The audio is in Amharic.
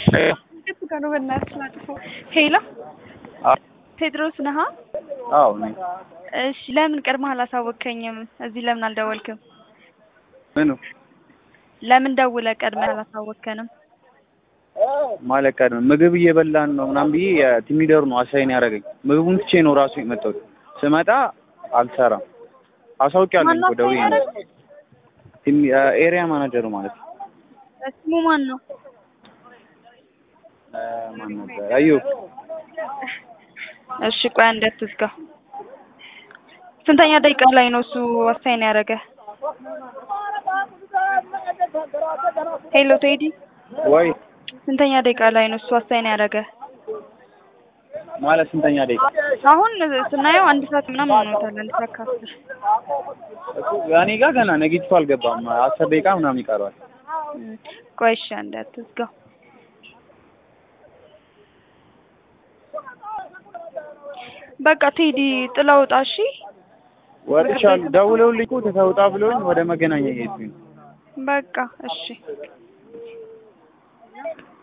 የቱ ጋር ነው በእናትህ ላጥፈው? ሄሎ ቴድሮስ ነሃ? አዎ ነኝ። እሺ ለምን ቀድመህ አላሳወቅከኝም? እዚህ ለምን አልደወልክም? ምኑ ለምን ደውለህ ቀድመህ አላሳወቅከንም? ማለት ቀድመህ ምግብ እየበላን ነው ምናምን ብዬ የቲም ሊደሩ ነው አሳይን ያደረገኝ። ምግቡን ትቼ ነው ራሱ የመጣሁት። ስመጣ አልሰራም። አሳውቂያለሁ ማነው እኮ ደውዬ አሳይን ነው። ያደረገህ? ቲም ኤሪያ ማናጀሩ ማለት ነው። ስሙ ማን ነው? እ ማን ነበር? አየሁ እሺ ቆይ አንዴ አትዝጋው። ስንተኛ ደቂቃ ላይ ነው እሱ አሳይን ያደረገህ? ሄሎ ቴዲ ወይ ስንተኛ ደቂቃ ላይ ነው እሱ አሳይን ያደረገህ? ማለት ስንተኛ ደቂቃ? አሁን ስናየው አንድ ሰዓት ምናምን ሆኖታል። አንድ ሰዓት ከአስር እሱ እኔ ጋር ገና ነጊቲቭ አልገባም። አስር ደቂቃ ምናምን ይቀረዋል። እም፣ ቆይ እሺ አንዴ አትዝጋው። በቃ ቴዲ ጥላ ውጣ እሺ። ወጥቻለሁ። ደውለውልኝ እኮ ተውጣ ብለውኝ ወደ መገናኛ እየሄድኩኝ ነው። በቃ እሺ